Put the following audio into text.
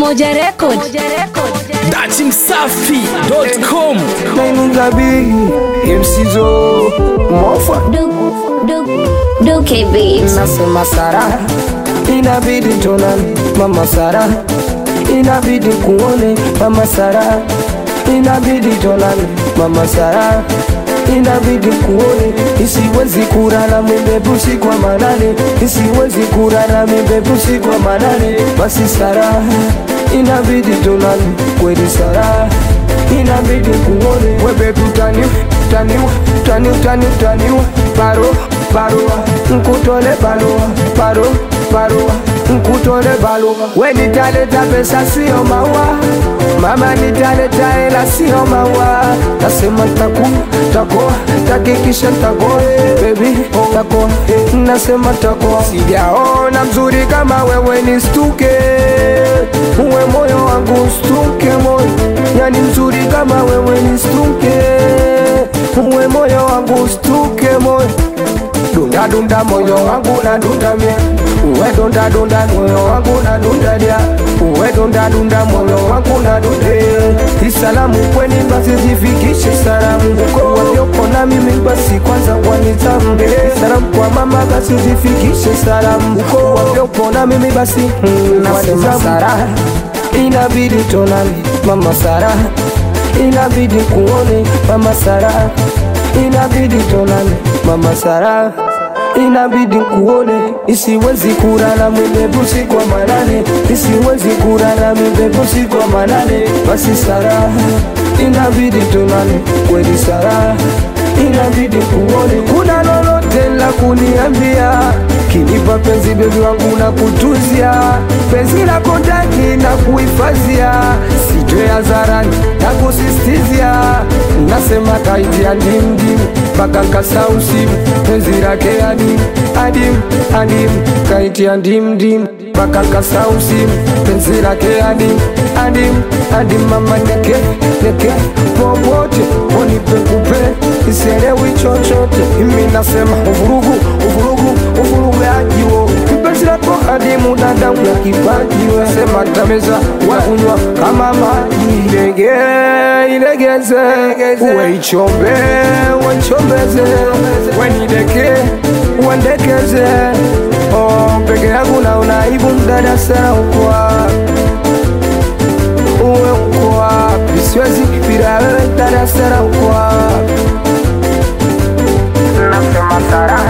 Umoja Record. datimsafi.com Naininga bigi MCzo mofa Duke Beats. nasema Sara, inabidi tonane mama Sara, inabidi kuone mama Sara, inabidi tonane mama Sara, inabidi kuone, isiwezi kurara mibebusi kwa manane, isiwezi kurara mibebusi kwa manane, basi Sara, inabidi tonane kweli Sara, inabidi kuone wewe tutani tani tani tani tani paro barua nkutole barua paro barua nkutole barua we nitaleta pesa sio maua mama nitaleta hela sio maua nasema taku takoa takikisha takoa baby takoa nasema takoa sijaona mzuri kama wewe ni stuke uwe moyo wangu stuke moyo yani mzuri kama wewe ni stuke uwe moyo wangu stuke moyo dunda dunda moyo wangu na dunda mia uwe dunda dunda moyo wangu na dunda dia uwe dunda dunda moyo wangu na dunda isalamu kweni basi zifikishe salamu walioko na mimi basi kwanza wanitambe salamu kwa mama basi zifikishe salamu walioko na mimi basi mm, nasema Sara inabidi tonane mama Sara inabidi kuone mama Sara inabidi tonane mama Sara inabidi kuone isiwezi kurara mibebusi kwa manane isiwezi kurara mibebusi kwa manane basi Sara inabidi tonane kweli Sara inabidi kuone kuna lolote la kuniambia kinipa penzi bebi wangu na kutuzia penzi lako ndani na kuhifadhia sitwe hadharani na kusistizia nasema kaitia ndimdim mpaka nkasausimu penzi lake adim adim adim kaitia ndimdim mpaka nkasausimu penzi lake adim adim adim mama neke neke popote onipekupe isielewi chochote mimi nasema uvurugu uvurugu uvurugu yajiwo kipenzi lako adimu dadamu ya kipajiwe sema tameza wakunywa kama maji ilege ilegeze uwe ichombe uwechombeze wenideke uendekeze oh, peke yangu naona aibu mdada sana ukwa uwe uko wapi siwezi bila wewe dada sana uko wapi nasema Sara